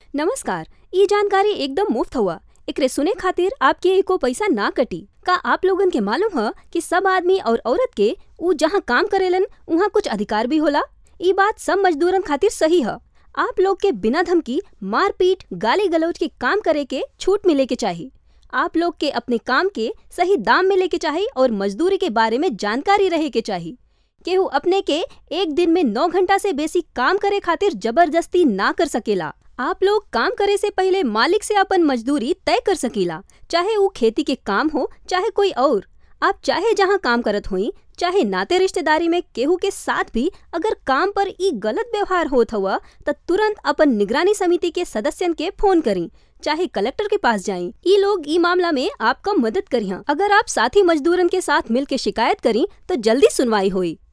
नमस्कार ई जानकारी एकदम मुफ्त हुआ एकरे सुने खातिर आपके एको पैसा ना कटी का आप लोगन के मालूम ह कि सब आदमी और औरत के उ जहाँ काम करेलन उहाँ कुछ अधिकार भी होला ई बात सब मजदूरन खातिर सही ह आप लोग के बिना धमकी मारपीट गाली गलौज के काम करे के छूट मिले के चाही आप लोग के अपने काम के सही दाम मिले के चाही और मजदूरी के बारे में जानकारी रहे के चाही केहू अपने के एक दिन में नौ घंटा से बेसी काम करे खातिर जबरदस्ती ना कर सकेला आप लोग काम करे से पहले मालिक से अपन मजदूरी तय कर सकीला चाहे ऊ खेती के काम हो चाहे कोई और आप चाहे जहाँ काम करत होई चाहे नाते रिश्तेदारी में केहू के साथ भी अगर काम पर ई गलत व्यवहार होत हुआ त तुरंत अपन निगरानी समिति के सदस्यन के फोन करी चाहे कलेक्टर के पास जाई ई लोग ई मामला में आपका मदद करिहा अगर आप साथी मजदूरन के साथ मिल के शिकायत करी तो जल्दी सुनवाई होई